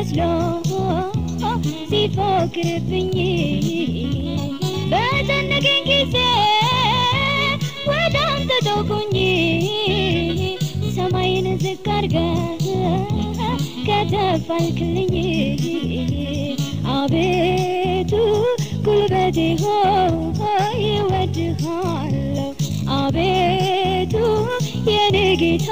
መስሎ ሲፎክርብኝ በጨነቀኝ ጊዜ ወደ አንተ ተውኩኝ ሰማይን ዝቅ አድርገህ ከተፍ አልክልኝ አቤቱ ጉልበቴ ሆይ እወድሃለሁ አቤቱ የኔ ጌታ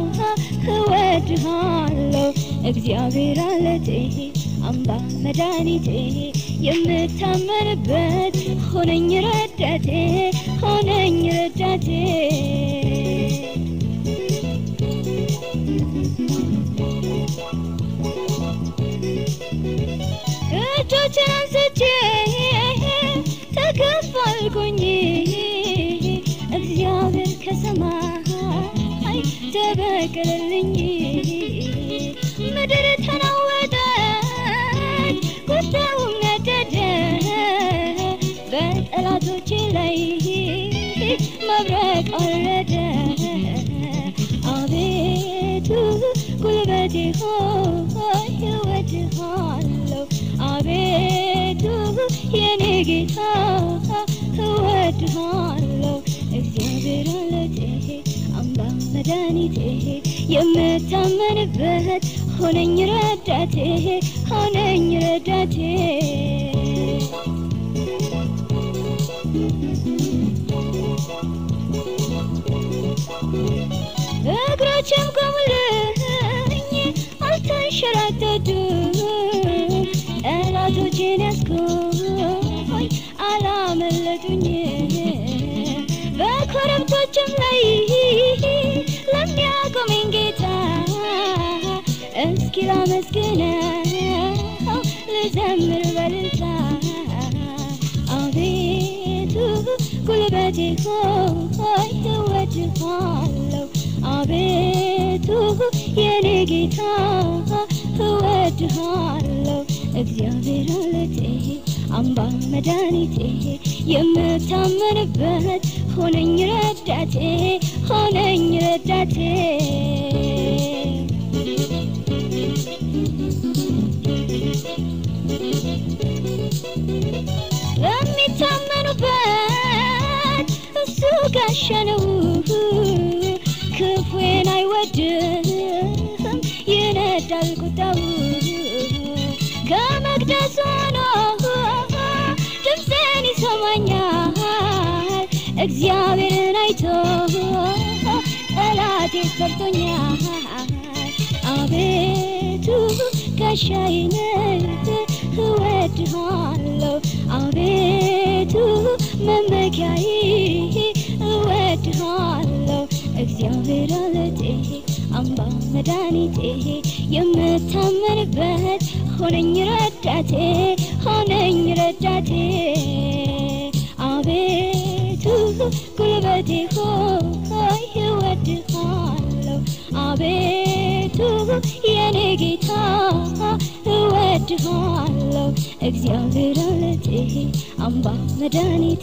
እወድሃለሁ እግዚአብሔር አለቴ አምባ መድኃኒቴ የምታመንበት ሆነኝ ረዳቴ ሆነኝ ረዳቴ እጆችን አንስቼ ተከፋልኩኝ እግዚአብሔር ከሰማይ ተበቀለልኝ ምድር ተናወጠች ቁጣውም ነደደ በጠላቶቼ ላይ መብረቅ አረደ አቤቱ ጉልበቴ ሆይ እወድሃለሁ አቤቱ የኔ ጌታ እወድሃለሁ እግዚአብሔር አለቴ አምባ መድኃኒቴ የምታመንበት ሆነኝ ረዳቴ ሆነኝ ረዳቴ እግሮችም ቆሙልኝ አልተንሸራተቱ ጠላቶቼን ያስኩኝ አላመለጡኝ በኮረብቶችም ላይ ለሚያቆመኝ ጌታ እስኪ ላመስግነው ልዘምር በልልታ አቤቱ ጉልበቴ ሆይ እወድሃለሁ አቤቱ የኔ ጌታ እወድሃለሁ እግዚአብሔር አለቴ አምባ መድኃኒቴ የምታመንበት ሆነኝ ረዳቴ ሆነኝ ረዳቴ ለሚታመኑበት እሱ ጋሻ ነው ክፉዬን አይወድም ይነዳል ቁጣው ከመቅደሱ ሆኖ ድምፅን ይሰማኛል እግዚአብሔርን አይቶ ጠላቴ ፈርቶኛል አቤቱ ጋሻዬ ነህ እወድሃለሁ አቤቱ መመኪያዬ እወድሃለሁ እግዚአብሔር አለቴ አምባ መድኃኒቴ የምታመንበት ሆነኝ ረዳቴ ሆነኝ ረዳቴ አቤቱ ጉልበቴ ሆይ እወድሃለሁ አቤቱ የኔ ጌታ እወድሃለሁ እግዚአብሔር አለቴ አምባ መድኃኒቴ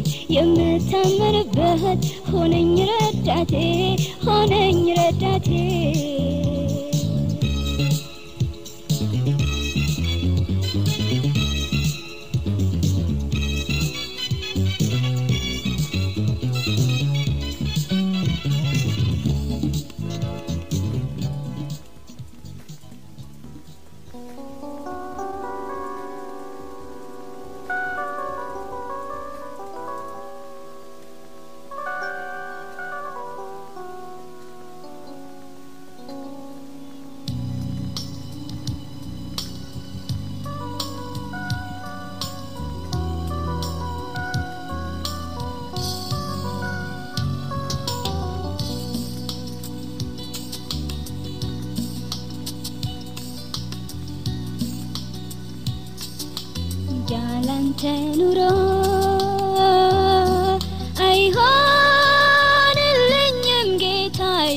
የምታመንበት ሆነኝ ረዳቴ ሆነኝ ረዳቴ ያላንተ ኑሮ አይሆንልኝም ጌታዬ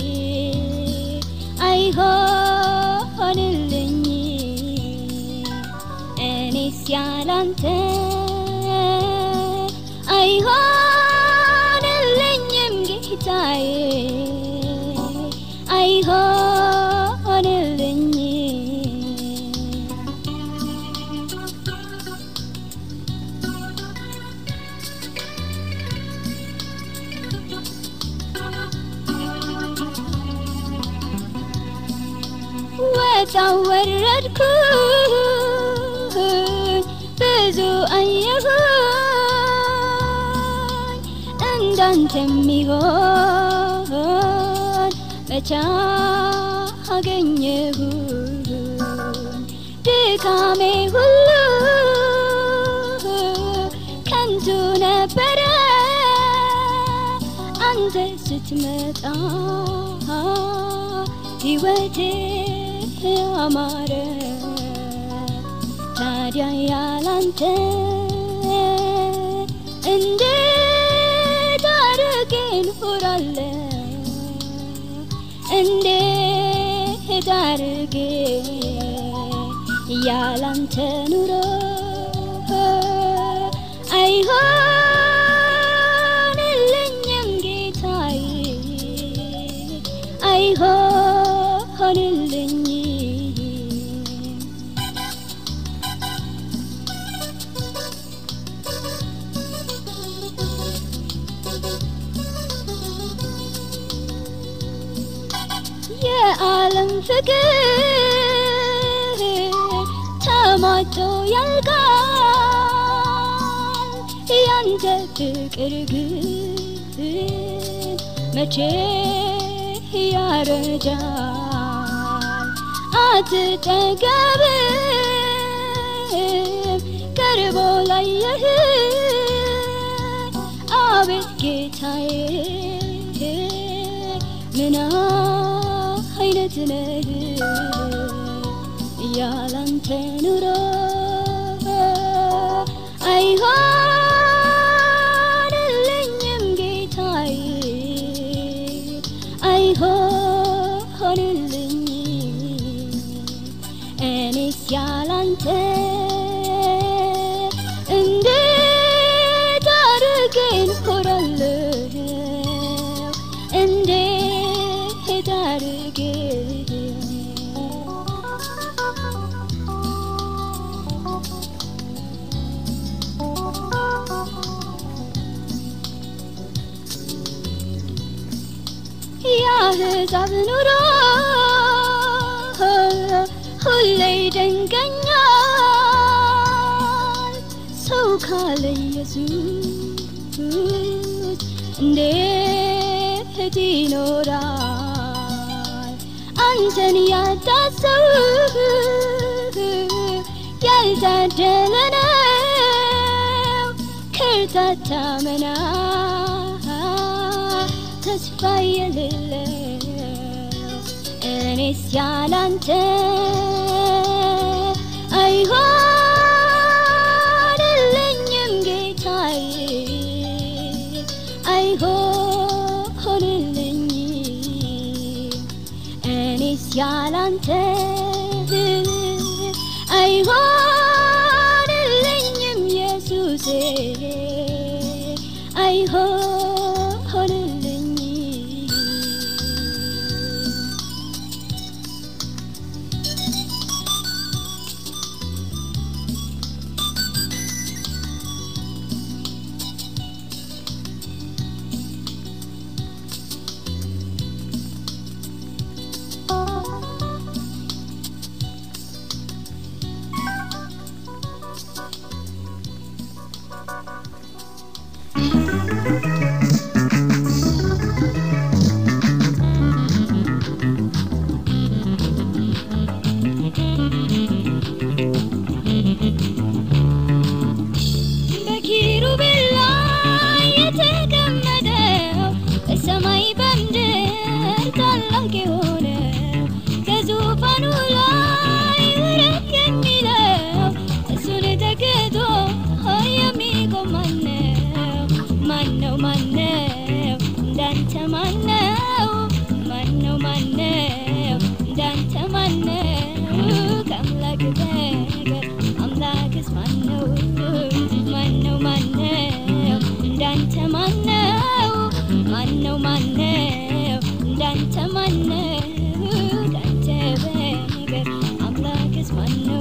አይሆንልኝ እኔስ ያላንተ አይሆንልኝም ጌታዬ አይሆንልኝ ወጣው ወረድኩኝ ብዙ አየሁኝ እንዳንተ የሚሆን መቻ አገኘሁኝ ድካሜ ሁሉ ከንቱ ነበረ አንተ ስትመጣ ሕይወቴ አማረ ታዲያ ያላንተ እንዴት አድርጌ እኖራለሁ እንዴት አድርጌ ያላንተ ኑሮ አይሆንልኝም ጌታዬ አይሆንልኝም የዓለም ፍቅር ተሟጦ ያልቃል ያንተ ፍቅር ግን መቼ ያረጃል አትጠገብም ቀርቦ ላየህ አቤት ጌታዬ ምን አይነት ነህ ያላንተ ኑሮ አይሆንልኝም ጌታዬ አይሆንልኝም እኔስ ያላንተ እንዴት አድርጌ እኖራለሁ እንዴት አድርጌ የአሕዛብ ኑሮ ሁሌ ይደንቀኛል ሰው ካለ ኢየሱስ እንዴት ይኖራል አንተን ያጣ ሰው ያልታደለ ነው ከርታታ መና ተስፋ የሌለው እኔስ ያላንተ አይሆንልኝም ጌታዬ አይሆንልኝም እኔስ ያላንተ አይሆንልኝም ኢየሱሴ አይሆንልኝም በኪሩቤል ላይ የተቀመጠው በሰማይ በምድር ታላቅ የሆነው ከዙፋኑ ላይ ውረድ የሚለው እሱን ተክቶ የሚቆም ማነው? ማነው? ማነው? እንዳንተ ማነው? ማነው? ማነው? እንዳንተ ማነው? ከአምላክ በቀር አምላክስ ማነው? ማነው? ማነው? እንዳንተ ማነው? ማነው? ማነው? እንዳንተ ማነው? ከአንተ በቀር አምላክስ ማነው?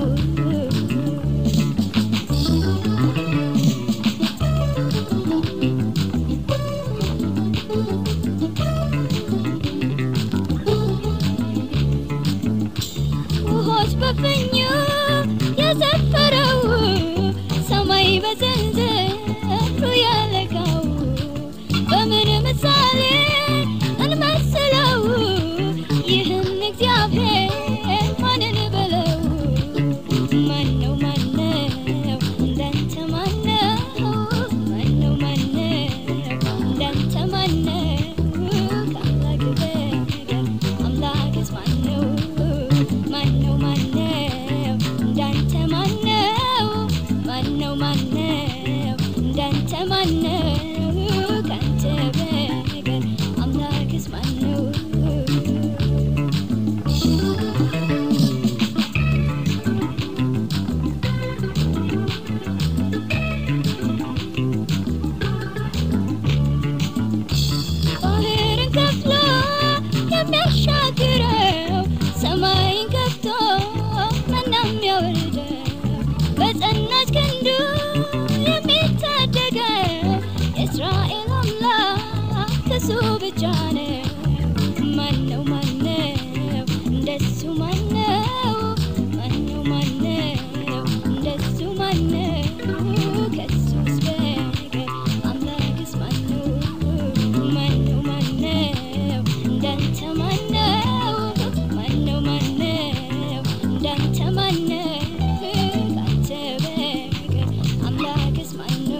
እንዳንተ ማነው ካንተ በቀር አምላክስ ማነው? ባህርን ከፍሎ የሚያሻግረው ሰማይን ከፍቶ መና የሚያወርደው በጸናች ክንዱ የሚታደገው የእስራኤል አምላክ እሱ ብቻ ነው። ማነው ማነው እንደሱ ማነው? ማነው ማነው እንደሱ ማነው? ከሱስ በቀር አምላክስ ማነው? ማነው ማነው እንዳንተ ማነው? ማነው ማነው እንዳንተ ማነው? ካንተ በቀር አምላክስ ማነው?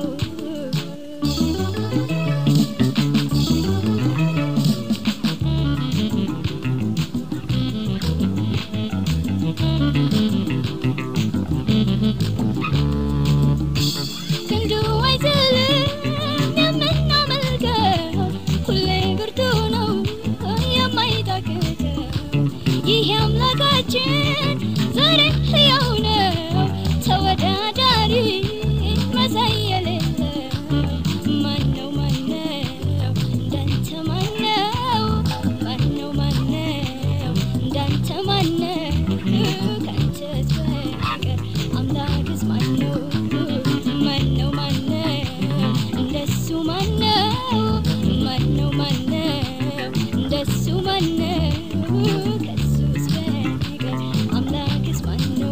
ክንዱ አይዝልም የምናመልከው ሁሌ ብርቱ ነው የማይታክተው ይህ አምላካችን ዛሬ ሕያው ነው ተወዳዳሪ መሳይ የሌለው ማነው ማነው እንዳንተ ማነው ማነው ማነው እንዳንተ ማነው ካንተስ በቀር አምላክስ ማነው ማነው ማነው እንደሱ ማነው ማነው ማነው እንደሱ ማነው ከሱስ በቀር አምላክስ ማነው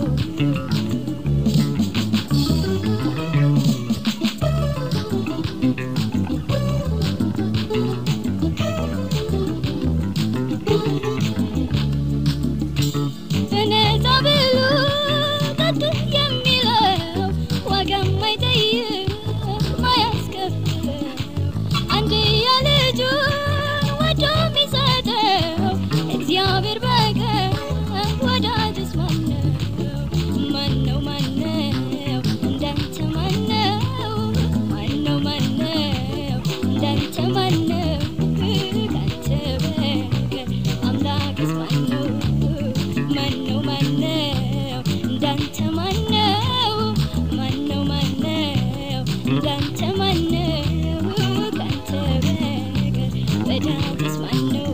በነፃ ብሉ ጠጡ የሚለው ዋጋ ማይጠይቅ ማያስከፍለው አንድያ ልጁን ወዶ የሚሰጠው እግዚአብሔር በቀር ወዳጅስ ማነው? ማነው ማነው እንዳንተ ማነው? ማነው ማነው እንዳንተ ማነው? ካንተ በቀር አምላክስ ማነው? ማነው ማነው እንዳንተ ማነው? ማነው ማነው እንዳንተ ማነው? ካንተ በቀር ወዳጅስ ማነው?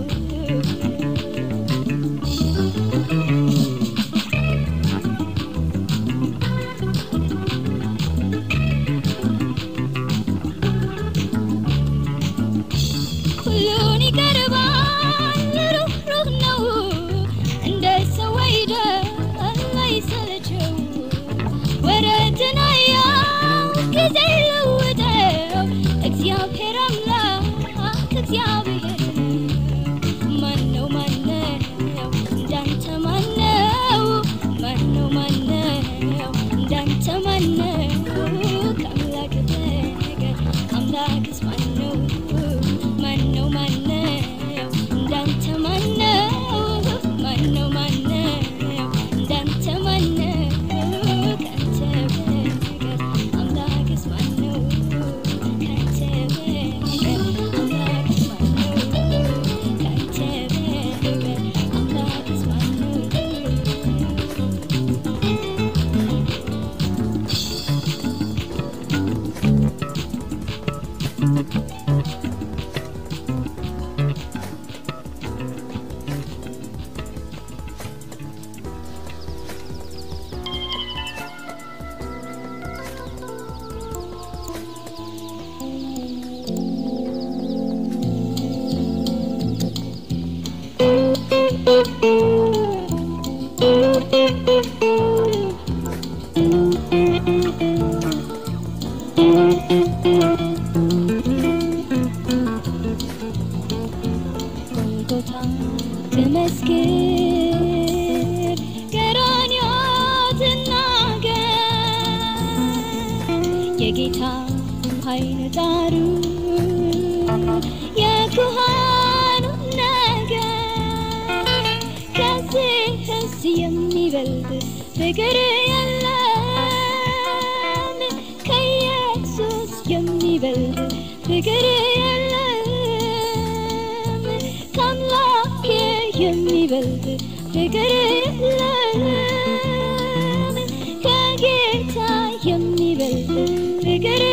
ሁሉን ይቀርባል ሩህሩህ ነው እንደ ሰው አይደል አይሰለቸው ወረትን አያው ጊዜ ለውጠው እግዚአብሔር አምላክ እግዚአብሔር ማነው ማነው እንዳንተ ማነው ማነው ማነው እንዳንተ ማነው ከአምላክ በቀር አምላክስ ማነው ማነው ማነው እንዳንተ ማነው ማነው ማነው እንዳንተ ማነው ካንተ በቀር አምላክስ ማነው ካንተ በቀር አምላክስ ማነው ካንተ በቀር አምላክስ ማነው ጎልጎታ በመስክር ቀራንዮ ትናገር የጌታ ኃይል ጣሩ የኩሃኑ ነገር ከዚህስ የሚበልጥ ፍቅር የለም ከኢየሱስ የሚ የሚበልጥ ፍቅር የለም ከአምላኬ የሚበልጥ ፍቅር የለም ከጌታ የሚበልጥ ፍቅር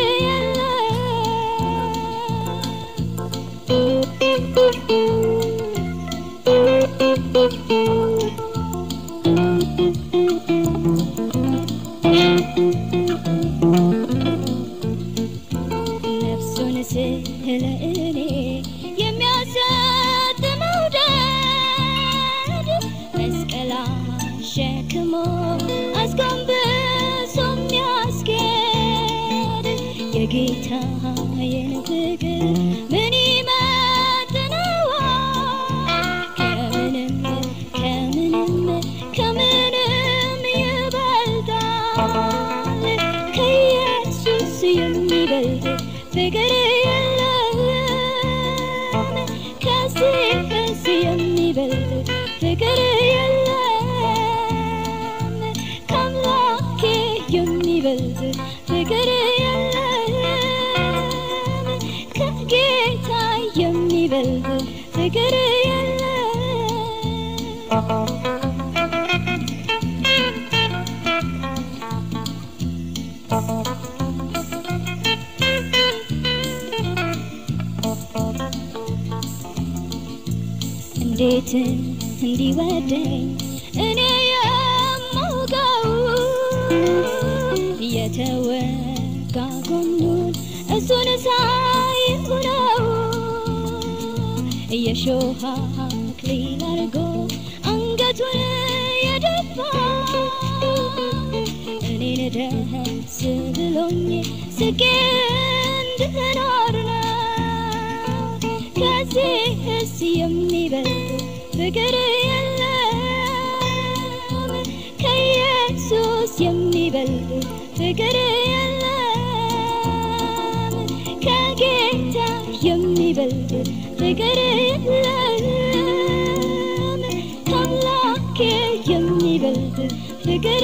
ነፍሱን ስለ እኔ የሚያሰጥ መውደድ መስቀል አሸክሞ አስጎንብሶ የሚያስጌድ የጌታዬን ፍቅር ምን ይመጥነዋል? ከምንም ከምንም ከምንም ይበልጣል ከኢየሱስ የሚበልጥ ፍቅር የለም ከዚህስ የሚበልጥ ፍቅር የለም ከአምላኬ የሚበልጥ ፍቅር የለም ከጌታ የሚበልጥ ፍቅር የለም እንዴት እንዲወደኝ እኔ የማውቀው የተወጋ ጎኑን እሱን ሳይሆነው የሾህ አክሊል አድርጎ አንገቱን የደፋ እኔን ደስ ብሎኝ ስቄ እንድኖር ነው ከዚህስ የሚበልጥ ፍቅር የለም ከኢየሱስ የሚበልጥ ፍቅር የለም ከጌታ የሚበልጥ ፍቅር የለም ከአምላኬ የሚበልጥ ፍቅር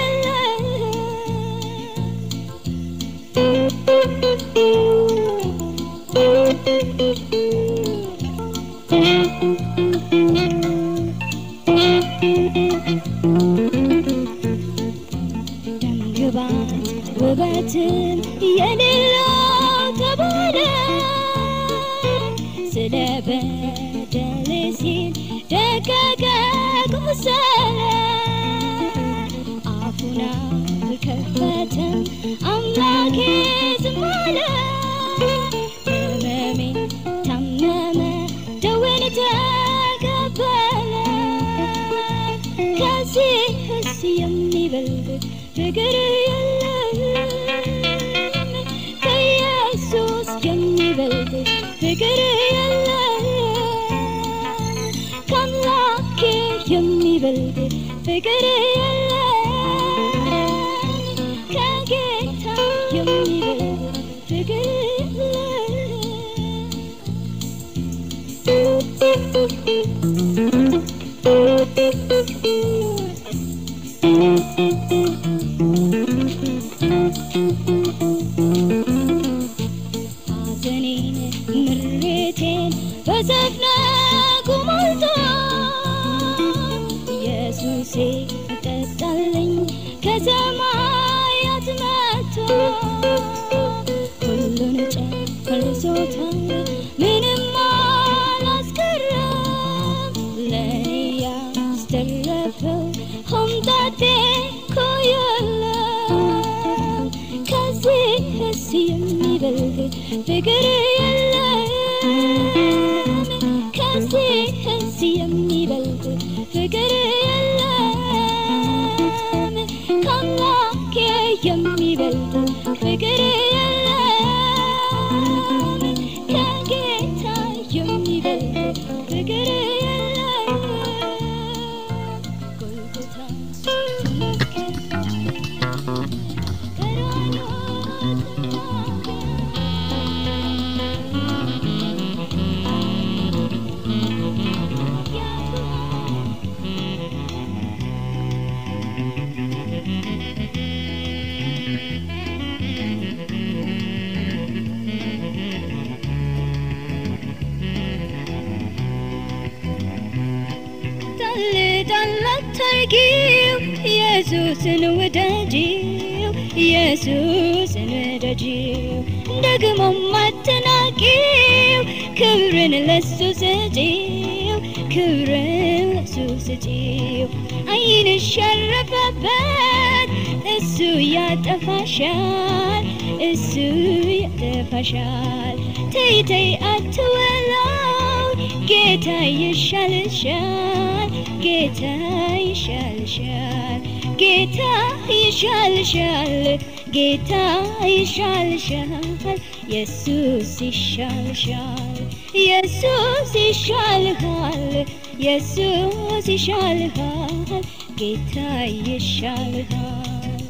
ደምግባት ውበትም የሌለው ተባለ ስለ በደሌ ሲል ደቀቀ ቆሰለ አፉን አልከፈተም አምላኬ ዝም አለ ህመሜ ታመመ ደዌን ተቀበለ ከዚህስ የሚበልጥ ፍቅር የለም ከኢየሱስ የሚበልጥ ፍቅር የለም ከአምላኬ የሚበልጥ ፍቅር የለም ከጌታ የሚበልጥ ፍቅር ሐዘኔን ምሬቴን በዘፍነጉ ሞልቶ ኢየሱሴ ጠጣልኝ ከሰማያት መጥቶ ሁሉን ጨርሶታል ምንም አላስቀረም ለእኔ ያስተረፈው ሆምጣጤ እኮ የለም ከዚህስ የሚበልጥ ፍቅር የለም ከዚህስ የሚበልጥ ፍቅር የለም ከአምላኬ የሚበልጥ ፍቅር የለም ከጌታ የሚበልጥ ፍቅር የለም ጎልጎታ ተመስገን ቀራንዮ ተናገር ጣል አታርጊው ኢየሱስን ውደጂው ኢየሱስን ውደጂው ደግሞም አትናቂው ክብርን ለሱ ስጪው ክብርን ለሱ ስጪው ዓይንሽ ያረፈበት እሱ ያጠፋሻል እሱ ያጠፋሻል ተይ ተይ አትወላው ጌታ ይሻልሻል ጌታ ይሻልሻል ጌታ ይሻልሻል ጌታ ይሻልሻል ኢየሱስ ይሻልሻል ኢየሱስ ይሻልሃል ኢየሱስ ይሻልሃል ጌታ ይሻልሃል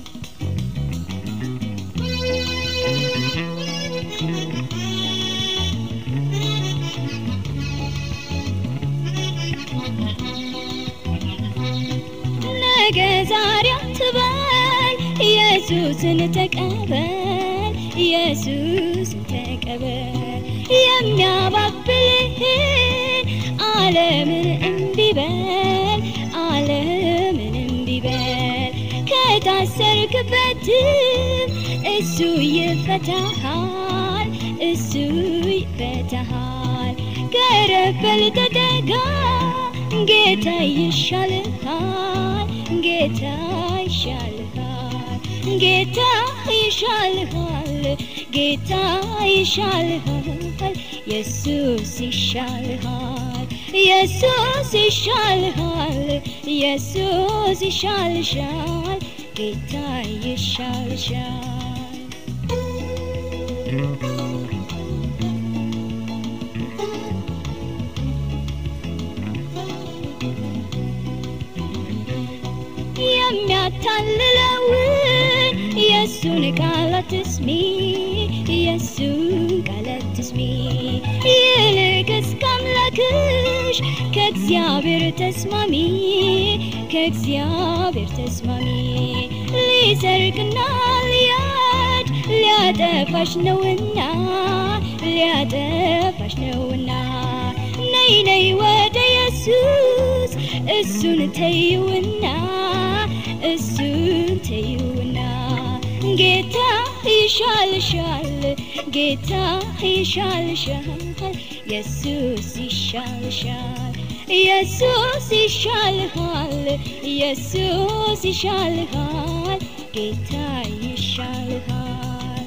ነገ ዛሬ አትበል ኢየሱስን ተቀበል ኢየሱስን ተቀበል የሚያባብልህን ዓለምን እምቢ በል ዓለምን እምቢ በል ከታሰርክበትም እሱ ይፈታሃል እሱ ይፈታሃል ገረበል ተጠጋ ጌታ ይሻልሃል ጌታ ይሻልሃል ጌታ ይሻልሃል ጌታ ይሻልሃል ኢየሱስ ይሻልሃል ኢየሱስ ይሻልሃል ኢየሱስ ይሻልሻል ጌታ ይሻልሻል የሚያታልለውን የእሱን ቃል አትስሚ የእሱን ቃል አትስሚ ይልቅስ ከአምላክሽ ከእግዚአብሔር ተስማሚ ከእግዚአብሔር ተስማሚ ሊሰርቅና ሊያድ ሊያጠፋሽ ነውና ሊያጠፋሽ ነውና ነይ ነይ ወደ ኢየሱስ እሱን ተይውና እሱን ተይውና ጌታ ይሻልሻል ጌታ ይሻልሻል ኢየሱስ ይሻልሻል ኢየሱስ ይሻልሃል ኢየሱስ ይሻልሃል ጌታ ይሻልሃል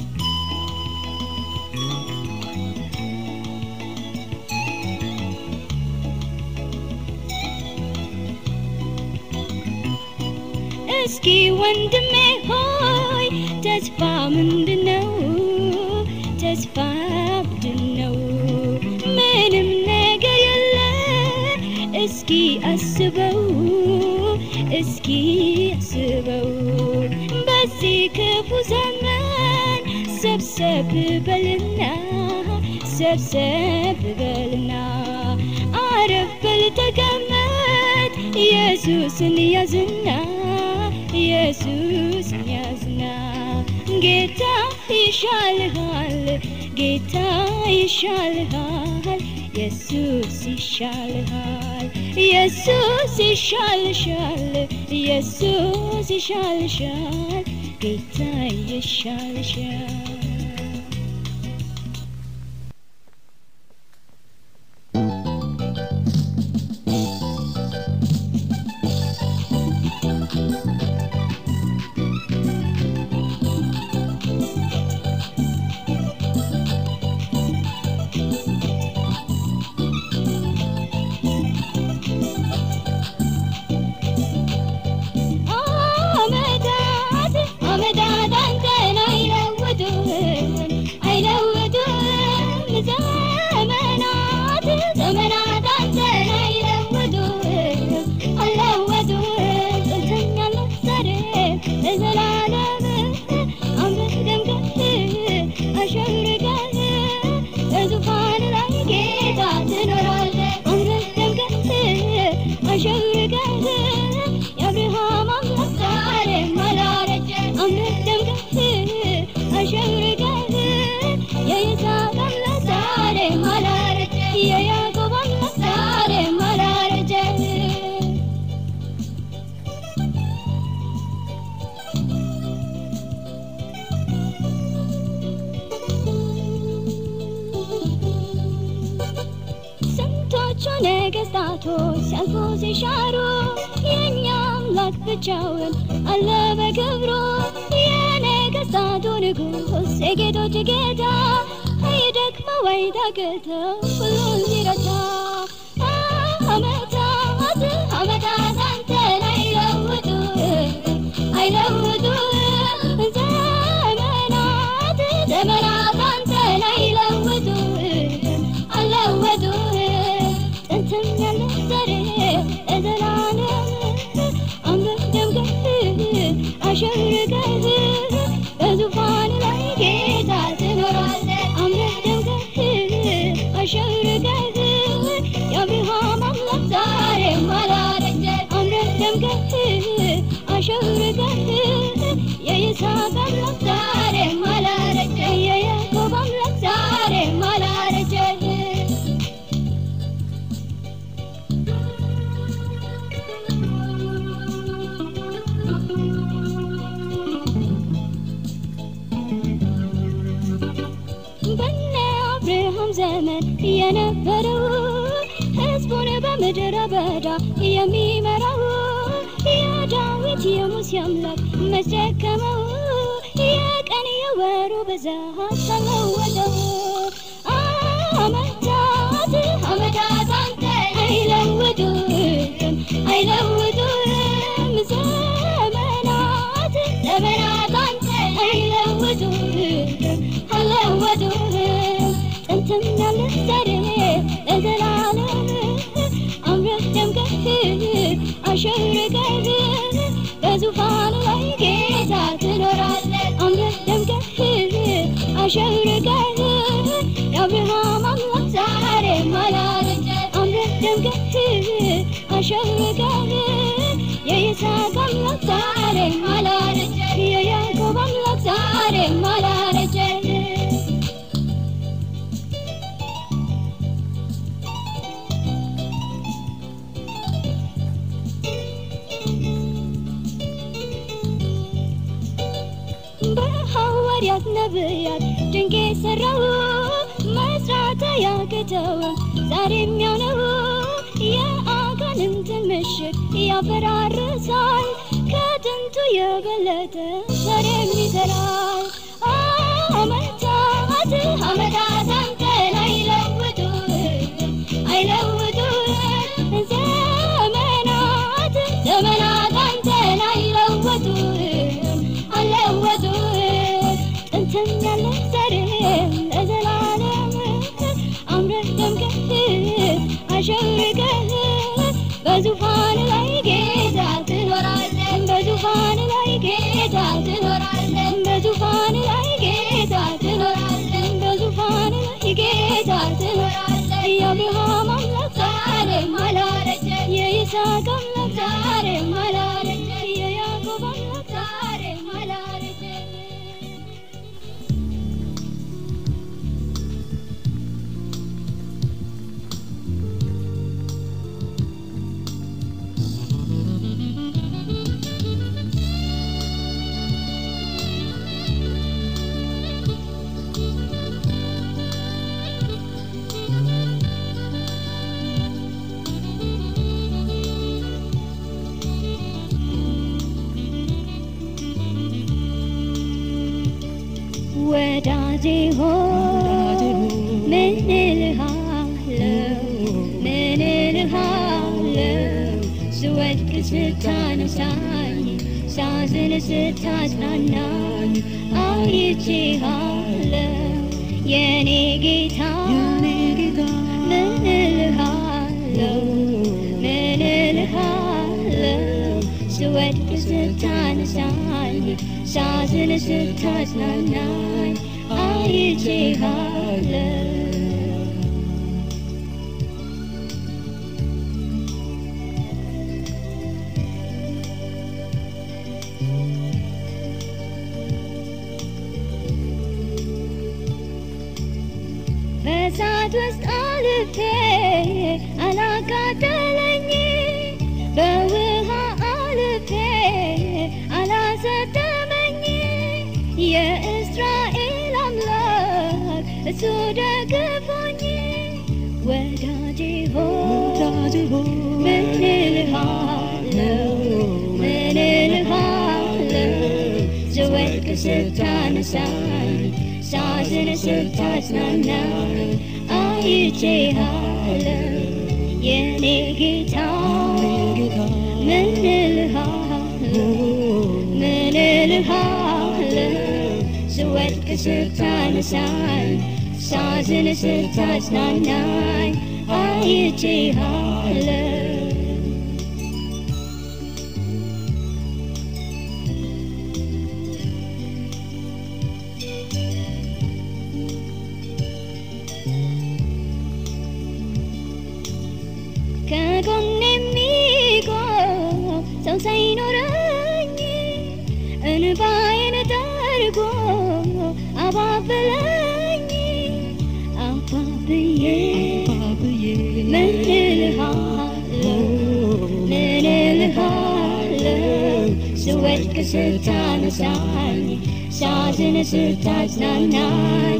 እስኪ ወንድሜ ሆይ ተስፋ ምንድነው? ተስፋ ምንድነው? ምንም ነገር የለ። እስኪ አስበው፣ እስኪ አስበው በዚህ ክፉ ዘመን ሰብሰብ በልና ሰብሰብ በልና አረፍ በል ተቀመጥ ኢየሱስን ያዝና ኢየሱስን ያዝና ጌታ ይሻልሃል ጌታ ይሻልሃል ኢየሱስ ይሻልሃል ኢየሱስ ይሻልሻል ኢየሱስ ይሻልሻል ጌታ ይሻልሻል አመታት አመታት አንተን አይለውጡም ነገስታቶች ሲያልፉ ሲሻሩ የእኛ አምላክ ብቻውን አለ በክብሩ የነገስታቱ ንጉሥ የጌቶች ጌታ አይደክመው አይታክተው ሁሉን ሲረታ አመታት አመታት አንተን አይለውጡ አይለውጡ ዘመናት ዘመናት አንተን አይለውጡ አለወጡ ጥንትም ያለ ዛሬ ለዘላለም አምረህ ደምቀህ አሸብርቀህ በዙፋን ላይ ጌታ ትኖራለህ አምረህ ደምቀህ አሸብርቀህ የአብርሃም አምላክ ዛሬም አላረጀ አምረህ ደምቀህ አሸብርቀህ የይስሐቅ አምላክ ዛሬም አላረጀ የያዕቆብ አምላክ ዛሬም አላረጀ በነ አብርሃም ዘመን የነበረው ሕዝቡን በምድረ በዳ የሚመራው የዳዊት የሙሴ አምላክ መስደከመው የቀን የወሩ ብዛት ተለወጠው አመታት አመታት አንተ አይለውጡም አይለውጡም ዘመናት ዘመናት አንተ አይለውጡም አለወጡም ጥንትም ያለ ዛሬ ለዘላለም አምረህ ደምቀህ አሸብርቀህ በዙፋኑ ላይ ጌታ ትኖራለህ አምረህ ደምቀህ አሸብርቀህ የአብርሃም አምላክ ዛሬም አላረጀ አምረህ ደምቀህ አሸብርቀህ የይስሐቅ አምላክ ዛሬም አላረጀ የያዕቆብ አምላክ ዛሬም አላረጀ በሐዋርያት ነቢያት ድንቅ የሠራው መስራት ያቅተው ዛሬም ያው ነው የአጋንንትን ምሽግ ያፈራርሳል ከጥንቱ የበለጠ ዛሬም ይሠራል አመታት አመታት አንተን አይለውጡም አይለውጡም ዘመናት ዘመናት አንተን አይለወጡም አለወጡም ጥንትም ያለ ዛሬ ለዘላለም አምረህ ደምቀህ አሸብርቀህ በዙፋን ላይ ጌታ ትኖራለህ በዙፋን ላይ ጌታ ትኖራለህ በዙፋን ላይ ጌታ ትኖራለህ በዙፋን ላይ ጌታ ትኖራለህ የአብርሃም አምላክ ዛሬም አላረጀ የይስሐቅ አምላክ ዛሬም አላረጀ የያዕቆብ አምላክ ዛሬም አላረጀ ወዳጄ ሆይ ምን እልሃለሁ ምን እልሃለሁ ስወድቅ ስታነሳኝ ሳዝን ስታጽናናኝ አይቼሃለሁ የኔ ጌታ ምን እልሃለሁ ምን እልሃለሁ ስወድቅ ስታነሳኝ ሳዝን ስታጽናናኝ አይቼሃለሁ በእሳት ውስጥ አልፌ አላቃጠለኝ በውሃ አልፌ አላሰጠመኝ የእስራኤል አምላክ እሱ ደግፎኝ ወዳጄ ሆይ ወዳጄ ሆይ ምን እልሃለሁ ምን እልሃለሁ ስወድቅ ስታነሳኝ ሳዝን ስታጽናናኝ አይቼሃለሁ የኔ ጌታ ጌታ ምን እልሃለሁ ምን እልሃለሁ ስወድቅ ስታነሳኝ ሳዝን ስታጽናናኝ አይቼሃለሁ ከጎን የሚቆም ሰው ሳይኖረኝ እንባዬን ጠርጎ አባበለኝ አባብዬ አባብዬ ምን እልሃለሁ ምን እልሃለሁ ስወድቅ ስታነሳኝ ሳዝን ስታጽናናኝ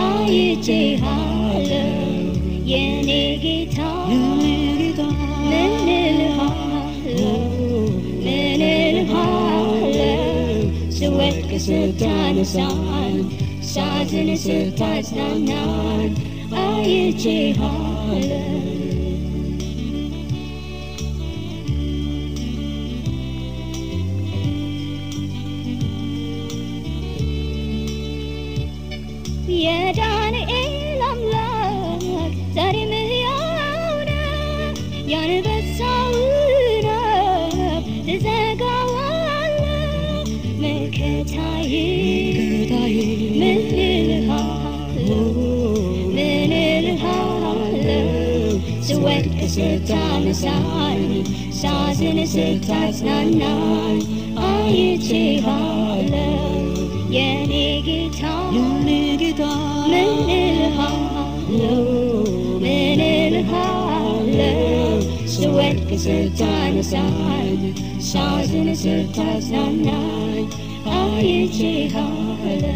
አይቼሃለሁ የኔ ጌታ የኔ ጌታ ምን እልሃለሁ ምን እልሃለሁ ስወድቅ ስታነሳኝ ሳዝን ስታጽናናኝ አይቼሃለሁ የዳንኤል አምላክ ዛሬም ሕያው ነው። የአንበሳውን አፍ ትዘጋዋለህ። መከታዬ ጌታዬ ምን እልሃለሁ ምን እልሃለሁ ስወድቅ ስታነሳኝ ሳዝን ስታጽናናኝ አይቼሃለሁ የኔ ጌታ የኔ ጌታ ምን እልሃለሁ ምን እልሃለሁ ስወድቅ ስታነሳኝ ሳዝን ስታጽናናኝ አይቼሃለሁ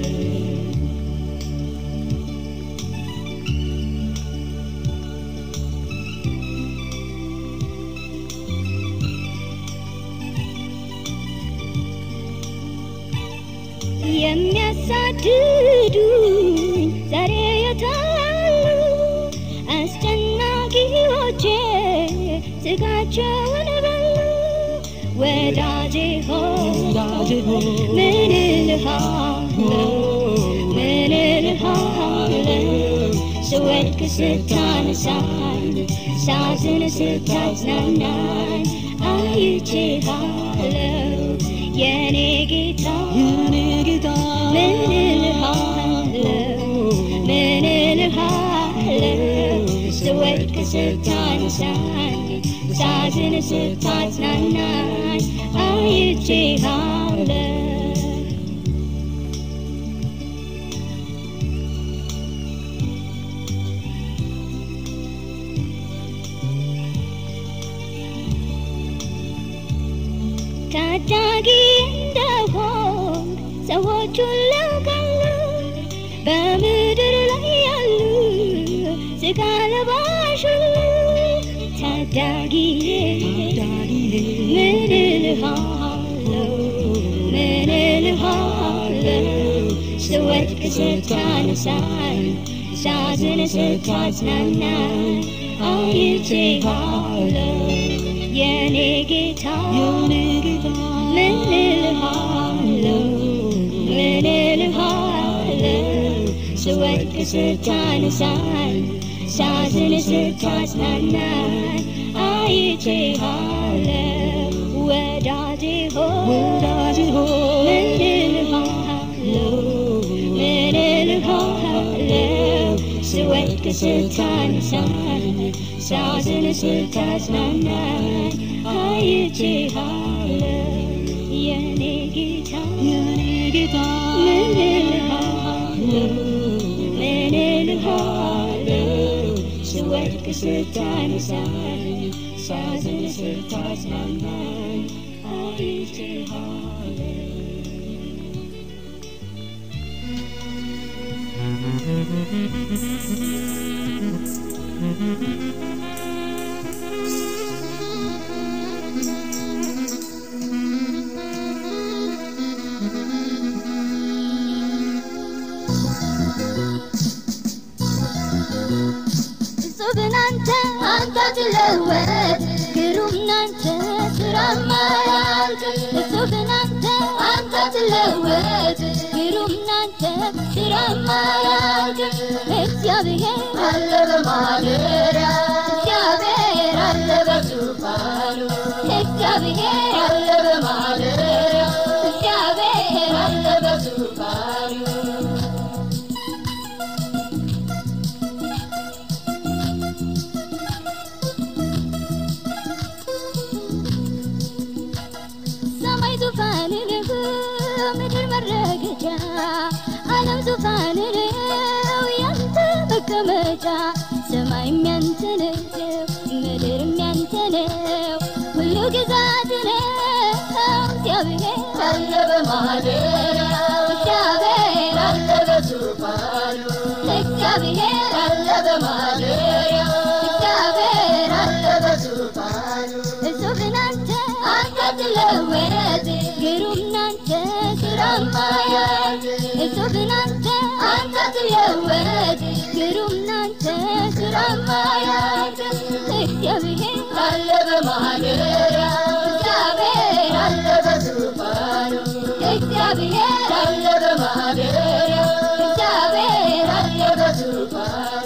የሚያሳድዱኝ ዛሬ የታሉ አስጨናቂዎቼ ስጋቸውን በሉ ወዳጄ ሆይ ወዳጄ ሆይ ምን እልሃለሁ ምን እልሃለሁ ስወድቅ ስታነሳኝ ሳዝን ስታጽናናኝ አይቼሃለሁ የኔ ጌታ የኔ ጌታ ምን እልሃለሁ ምን እልሃለሁ ስወድቅ ስታነሳኝ ሳዝን ስታጽናናኝ አይቼሃለሁ ታዳጊ እንደሆን ሰዎች ሁሉ ያውቃሉ። በምድር ላይ ያሉ ስጋ ለባሽ ሁሉ ታዳጊዬ ዳጊዬ ምን እልሃለሁ ምን እልሃለሁ ስወድቅ ስታነሳኝ ሳዝን ስታጽናናኝ አይቼሃለሁ የኔ ጌታ የኔ ጌታ ምን እልሃለሁ ምን እልሃለሁ ስወድቅ ስታነሳኝ ሳዝን ስታጽናናኝ አይቼሃለሁ ወዳጄ ሆይ ወዳጄ ሆይ ምን እልሃለሁ ምን እልሃለሁ ስወድቅ ስታነሳኝ ሳዝን ስታጽናናኝ አይቼሃለሁ የኔ ጌታ የኔ ጌታ ምን እልሃለሁ ምን እልሃለሁ ስወድቅ ስታነሳኝ ሳዝን ስታጽናናኝ አይቼሃለሁ ጌታ እጹብን አንተ አንተ ትለወጥ ግሩም ናንተ ስራማ ያልቅ እጹብን አንተ አንተ ትለወጥ ግሩም ናንተ ስራማ ያልቅ እግዚአብሔር አለ በማደሪያ እግዚአብሔር አለ በዙፋኑ እግዚአብሔር አለ በማደሪያ እግዚአብሔር አለ በዙፋኑ ሰማይ ዙፋን ነው፣ ምድር መረገጫ፣ ዓለም ዙፋን ነው፣ ያንተ መቀመጫ። ሰማይም ያንተ ነው፣ ምድርም ያንተ ነው፣ ሁሉ ግዛት ነው። እግዚአብሔር አለ በማደሪያው፣ እግዚአብሔር አለ በዙፋኑ፣ እግዚአብሔር አለ በማደሪያው፣ እግዚአብሔር አለ በዙፋኑ። እጹብ ናንተ አንተ ትለወጥ ግሩም ናንተ ስራማ ያልቅ እጹብ ናንተ አንተ ትለወጥ ግሩም ናንተ ስራማ ያልቅ እግዚአብሔር አለ በማደሪያው እግዚአብሔር አለ በዙፋኑ እግዚአብሔር አለ በማደሪያው እግዚአብሔር አለ በዙፋኑ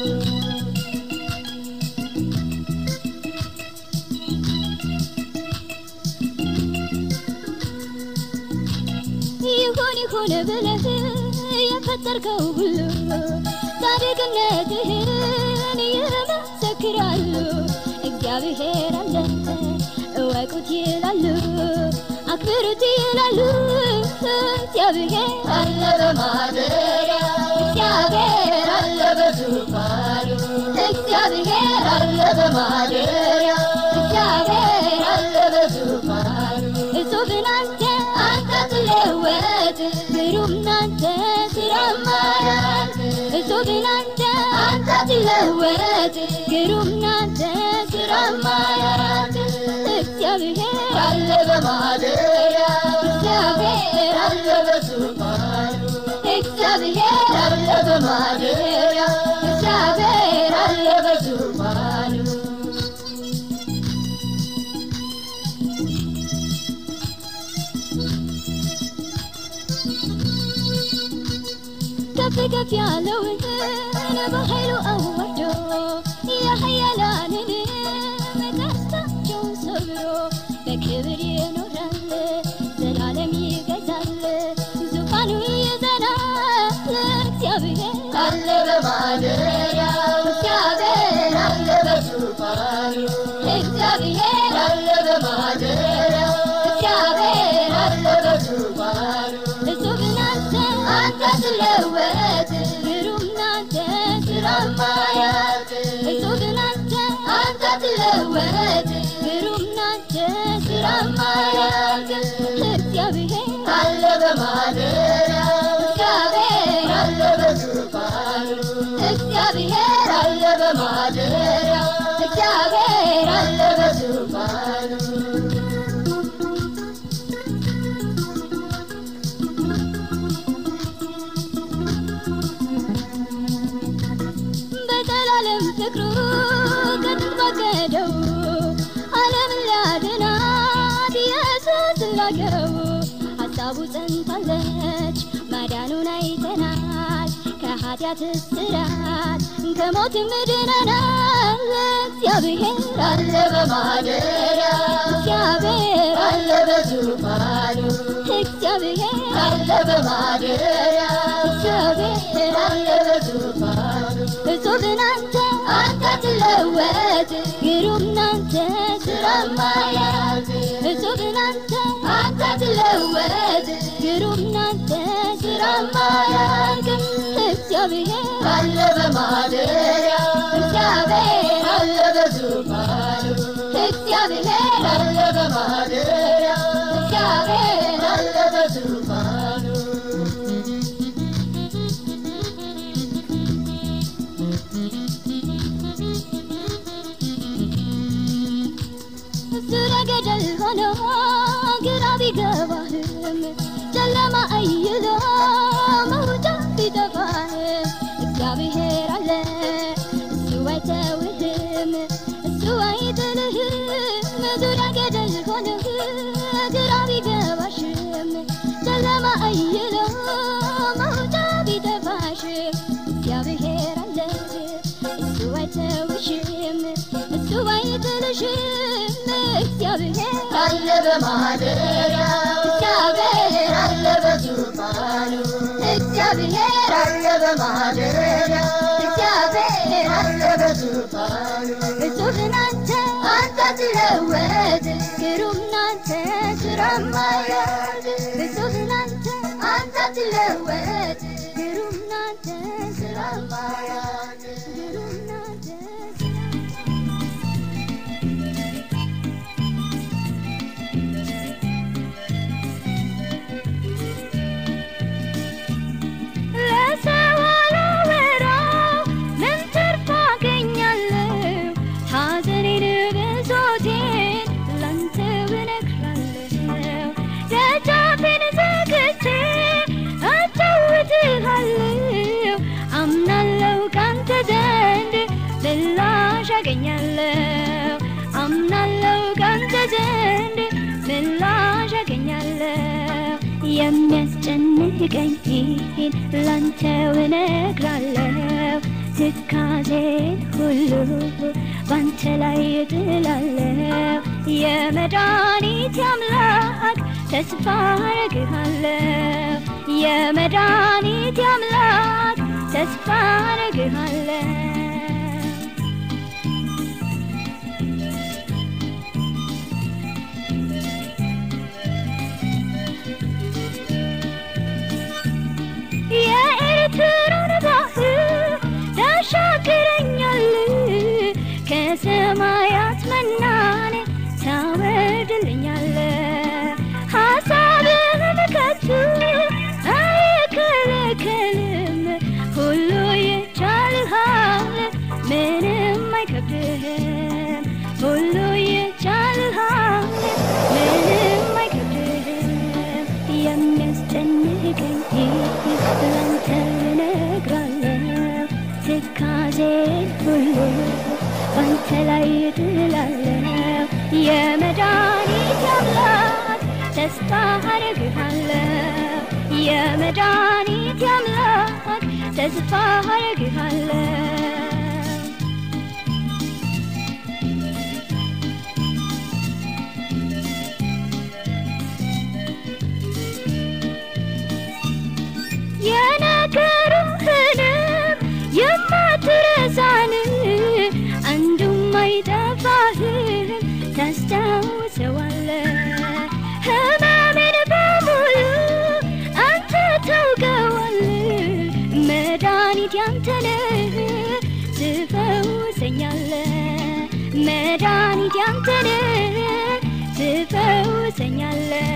ይሁን ይሁን ብለህ የፈጠርከው ሁሉ ጻድቅነትህን ይመሰክራሉ። እግዚአብሔር አለ እወቁት ይላሉ፣ አክብሩት ይላሉ። እግዚአብሔር አለ በማደሪያው፣ እግዚአብሔር አለ በዙፋኑ፣ እግዚአብሔር አለ በማደሪያው፣ እግዚአብሔር አለ በዙፋኑ። እጹብ ናንተ አንተ ትለወጥ ግሩም ናንተ ስራማ ያልቅ እጹብ ናንተ አንተ ትለወጥ ግሩም ናንተ ስራማ ያልቅ እግዚአብሔር አለ በማደሪያው እግዚአብሔር አለ በዙፋኑ እግዚአብሔር አለ በማደሪያው እግዚአብሔር አለ በዙፋኑ ከፍ ከፍ ያለውን በኃይሉ አዋርዶ የኃያላንን ቀስታቸውን ሰብሮ በክብር ይኖራል ዘላለም ይገዛል ዙፋኑ ይዘናል እግዚአብሔር አለ በማደሪያው እግዚአብሔር አለ በዙፋኑ እግዚአብሔር አለ በማደሪያው እግዚአብሔር አለ በዙፋኑ እጹብ ናንተ አንተ ትለወጥ ግሩም ናንተ ስራማ ያልቅ እጹብ ናንተ አንተ ትለወጥ ግሩም ናንተ ስራማ ያልቅ እግዚአብሔር አለ በማደሪያው እግዚአብሔር አለ በዙፋኑ እግዚአብሔር አለ በማደሪያው እግዚአብሔር አለ በዙፋኑ በዘላለም ፍቅሩ ከጥንት ባቀደው ዓለምን ሊያድናት ኢየሱስ ላከው። ሐሳቡ ጸንታለች፣ ማዳኑን አይተናል። ከኃጢአት እስራት ከሞትም ድነናል። እግዚአብሔር አለ በማደሪያው እግዚአብሔር አለ በዙፋኑ እግዚአብሔር አለ በማደሪያው እግዚአብሔር አለ በዙፋኑ እጹብ ናንተ አንተ ትለወጥ ግሩም ናንተ ስራማ ያልቅ እጹብ ናንተ አንተ ትለወጥ ግሩም ናንተ ስራማ ያልቅ እግዚአብሔር አለ በማደሪያው እግዚአብሔር አለ በዙፋኑ እግዚአብሔር አለ በማደሪያው እግዚአብሔር አለ በዙፋኑ ገደል ሆኖ ግራ ቢገባህም ጨለማ አይሎ መውጫ ቢጠፋህም እግዚአብሔር አለ እሱ አይተውህም እሱ አይጥልህም ዙሪያ ገደል ሆኖ ግራ ቢገባሽም ጨለማ አይሎ መውጫ ቢጠፋሽም እግዚአብሔር አለ እሱ አይተውሽም እሱ አይጥልሽም እግዚአብሔር አለ በማደሪያው እግዚአብሔር አለ በዙፋኑ እግዚአብሔር አለ በማደሪያው እግዚአብሔር አለ በዙፋኑ እጹብ ናንተ አንተ ትለወጥ ግሩም ናንተ ስራማ ያድ እጹብ ናንተ አንተ ትለወጥ ግሩም ናንተ ስራማ ያድ ግሩም ናንተ ለሰው አላወራው ምን ትርፍ አገኛለሁ? ሐዘኔን ብሶቴን ላንተው እነግራለሁ። ደጃፌን ዘግቼ አጫውትሃለሁ። አምናለሁ ካንተ ዘንድ ምላሽ አገኛለሁ። አምናለሁ ካንተ ዘንድ ምላሽ አገኛለሁ። የሚያስጨንቀኝን ላንተው እነግራለሁ። ትካዜን ሁሉ ባንተ ላይ እጥላለሁ። የመድኃኒቴ አምላክ ተስፋ አረግሃለሁ። የመድኃኒቴ አምላክ ተስፋ አረግሃለሁ። የኤርትራን ባህር ታሻግረኛል ከሰማያት መናን ታወርድልኛል ሐሳብህን ከቶ አይከለከልም ሁሉ ይቻልሃል ምንም አይከብድህም ሁሉ ይቻልሃል ምንም አይከብድህም የሚያስጨንቀኝ ላንተ እነግራለሁ ትካዜን ሁሉ ባንተ ላይ እጥላለሁ የመድኃኒቴ አምላክ ተስፋ አረግሃለሁ የመድኃኒቴ አምላክ ተስፋ አረግሃለሁ የነገሩህንም የማትረሳን አንዱም አይጠፋህም ታስታውሰዋለህ ህመሜን በሙሉ አንተ ታውቀዋለህ መድኃኒት ያንተ ነህ ትፈውሰኛለህ መድኃኒት ያንተ ነህ ትፈውሰኛለህ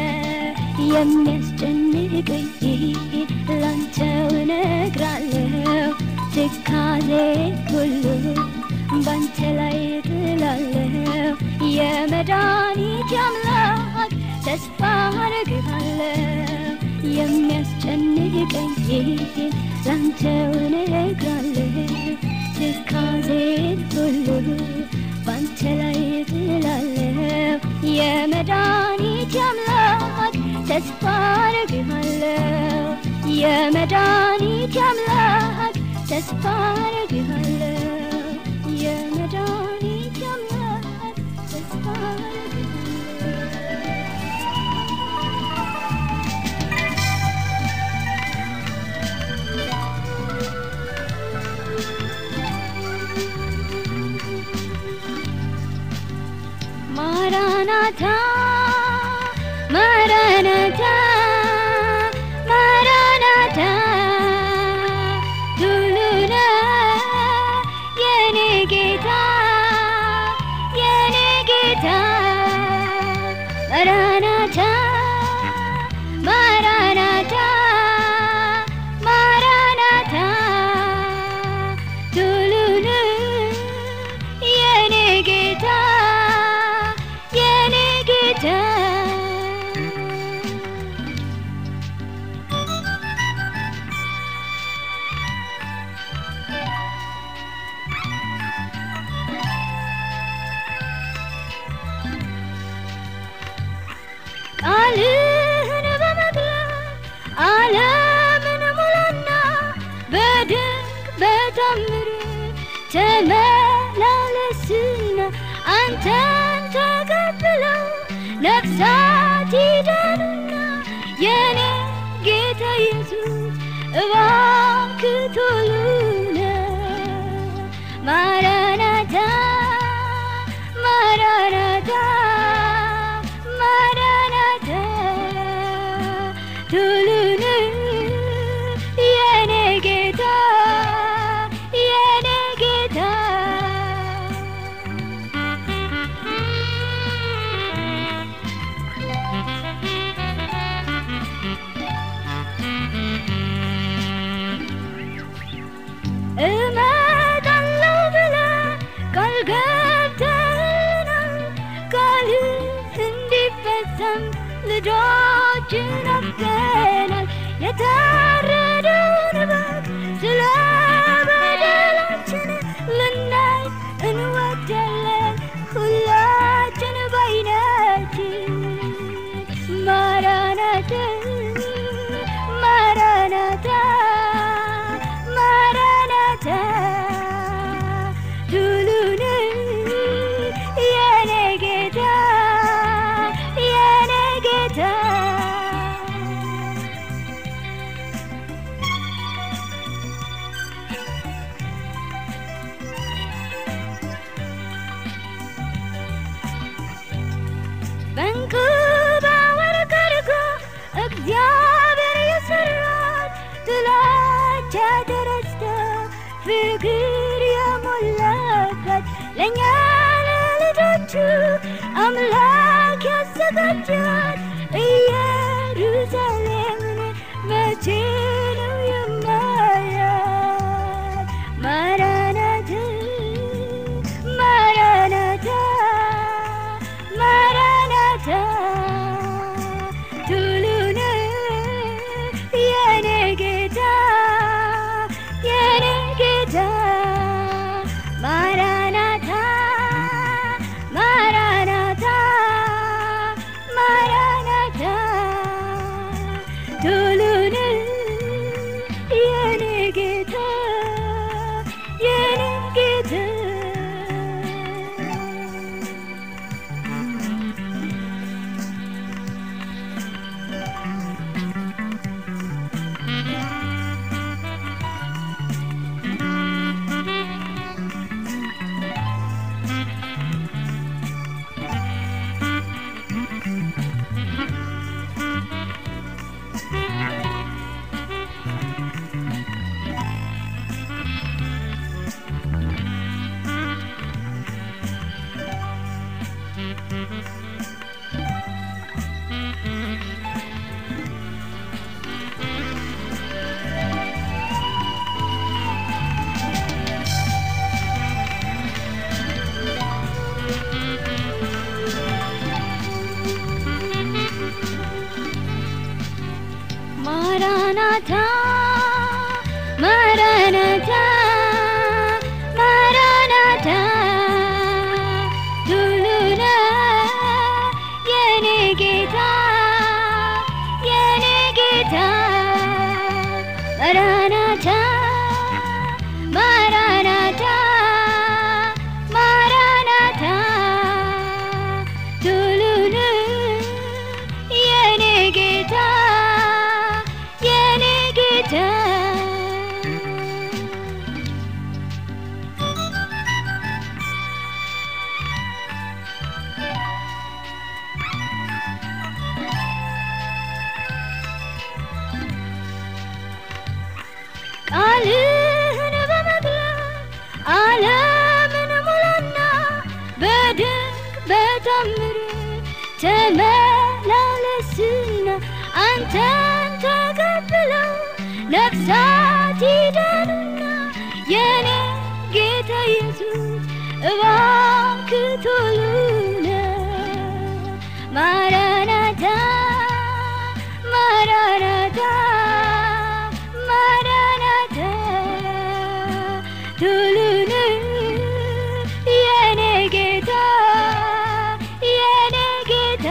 የሚያስጨንቀኝ ላንተው እነግራለሁ ትካዜ ሁሉ ባንተ ላይ እጥላለሁ የመድኃኒቴ አምላክ ተስፋ አረግሃለሁ የሚያስጨንቀኝ ላንተው እነግራለሁ ትካዜን ሁሉ ባንተ ላይ እጥላለሁ የመድኃኒቴ አምላክ ተስፋ አረግሃለሁ የመድኃኒቴ አምላክ ተስፋ አረግሃለሁ የመድኃኒቴ አምላክ ተስፋ አረግሃለሁ ማራናታ ማራናታ ማራናታ ዱሉና የኔ ጌታ የኔ ጌታ ማራናታ ማራናታ ማራናታ ዱሉና የኔ ጌታ የኔ ጌታ በታምር ተመላለስና አንተን ተቀብለው ነፍሳት ይዳኑና የኔ ጌታ ኢየሱስ እባክህ ቶሎ ና ማራናታ ማራናታ ማራናታ ቶሎ ና የኔ ጌታ የኔ ጌታ እመጣለሁ ብለህ ቃል ገብተህልናል። ቃልህ እንዲፈጸም ልጆችን አፍቀናል። የታረደውን በግ ስለ በደላችን ልናይ እንወዳለን ሁላችን በዓይናችን ማራናታ ማራናታ ማራናታ ቱሉን የኔ ጌታ የኔ ጌታ በእንክባ ወርቅ አድርጎ እግዚአብሔር የሰራት ጥላቻ ተረስቶ ፍቅር የሞላበት ለእኛ ለልጆቹ አምላክ ያዘጋጃት ኢየሩሳሌምን መቼ ነው የማያት? ማራናታ ማራናታ ማራናታ ቱሉን የኔ ጌታ የኔ ጌታ ማራናታ ማራናታ ማራናታ ቱሉን የኔ ጌታ የኔ ጌታ ማራናታ ማራናታ ማራናታ ቱሉና የኔ ጌታ የኔ ጌታ ማራናታ ማራናታ ማራናታ ቱሉና የኔ ጌታ የኔ ጌታ ቃልህን በመግለጥ ዓለምን ሙላና በድንቅ በታምር ተመላለስና አንተን ተቀብለው ነፍሳት ይዳኑና የኔ ጌታ ኢየሱስ እባክህ ቶሎ ና ማራናታ ማራናታ ማራናታ ቶሎ ና የኔ ጌታ የኔ ጌታ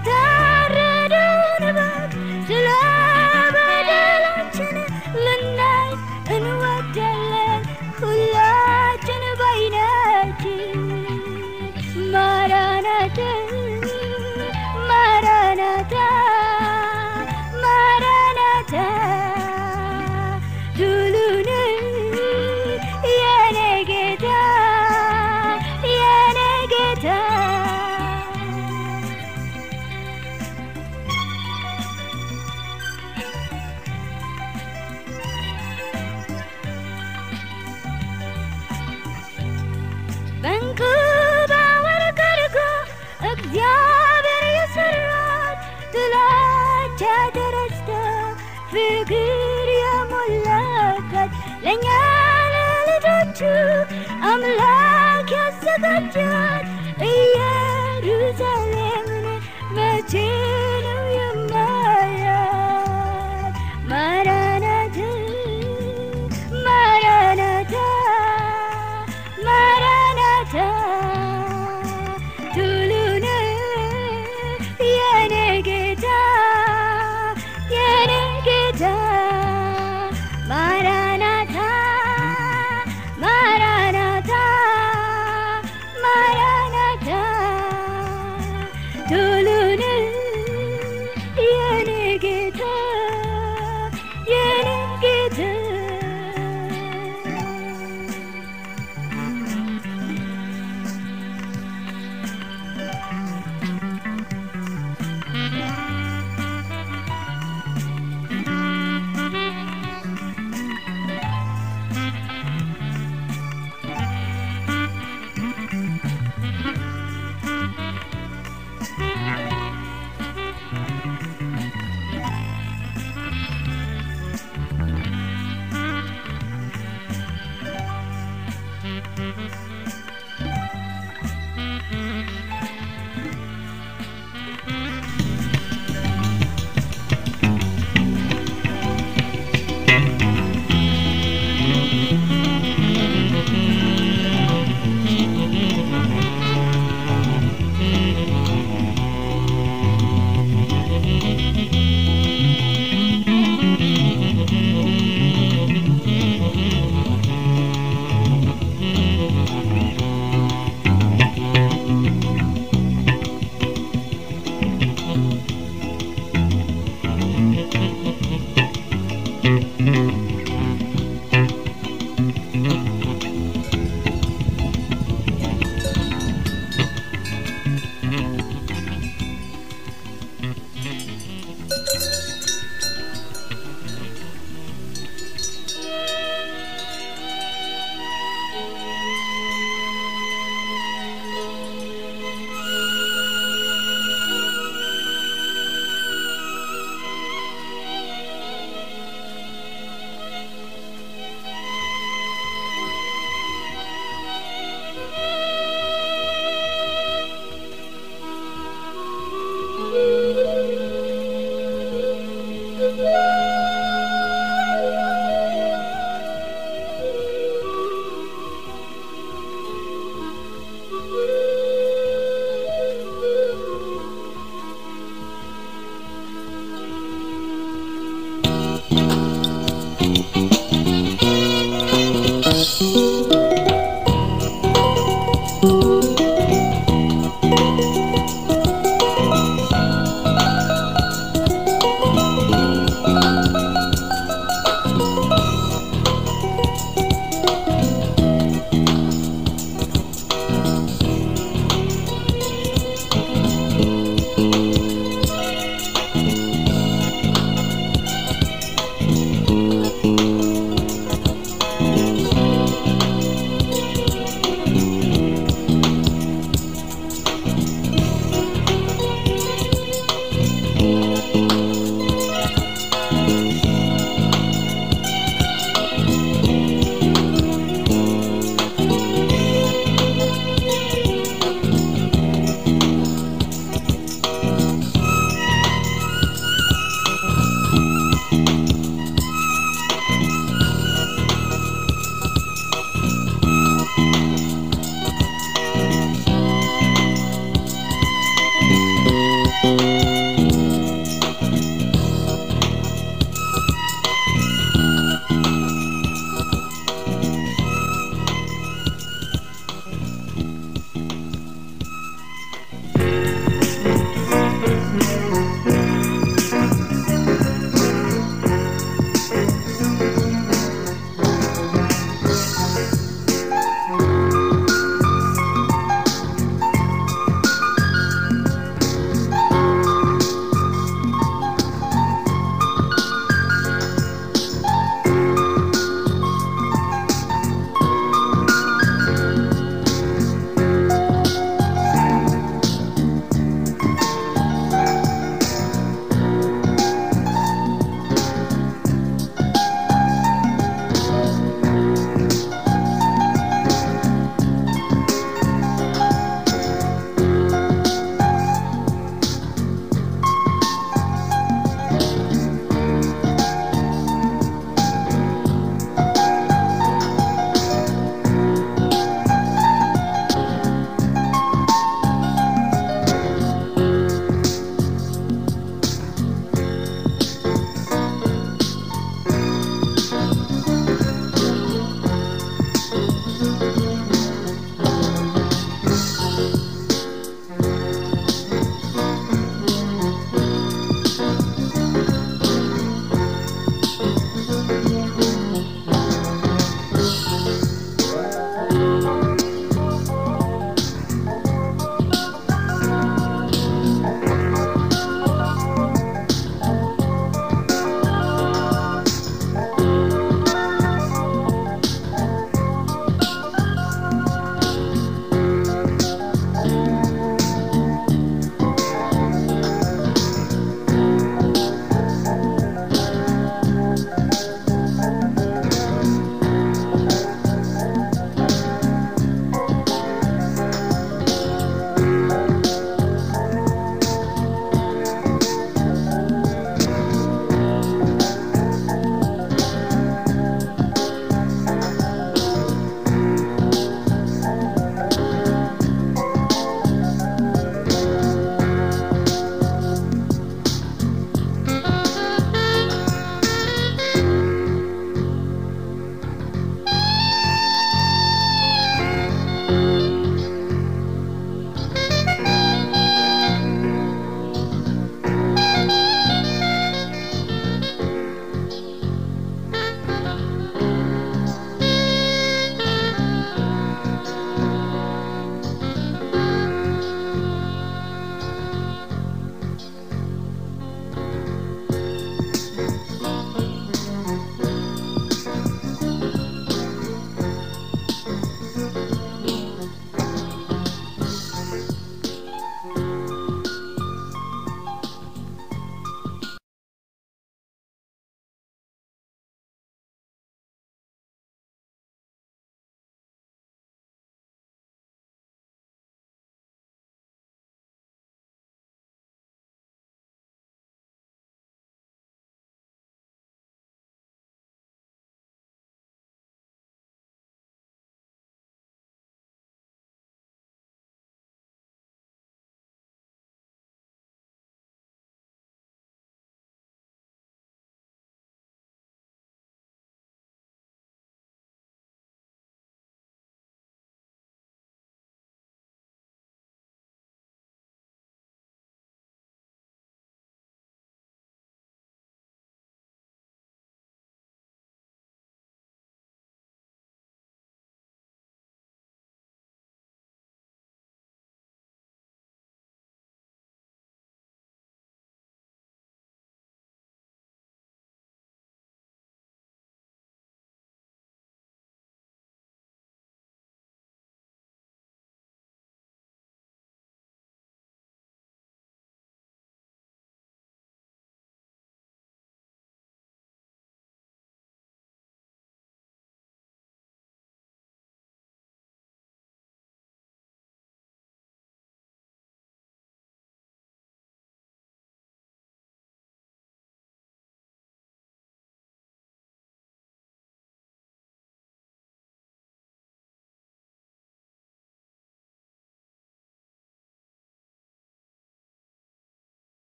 የታረደውን በግ ስለ በደላችን ልናይ እንወዳለን ሁላችን በዓይናችን ማራናታ ማራናታ ማራናታ ቱሉን የኔ ጌታ የኔ ጌታ በእንቁ በወርቅ አድርጎ እግዚአብሔር የሰራት ጥላቻ ተረስቶ ፍቅር የሞላበት ለእኛ ለልጆቹ አምላክ ያዘጋጃት ኢየሩሳሌምን መቼ ነው የማያት? ማራናታ ማራናታ ማራናታ ቱሉን የኔ ጌታ የኔ ጌታ ማራናታ ማራናታ ማራናታ ቱሉን የኔ ጌታ የኔ ጌታ Thank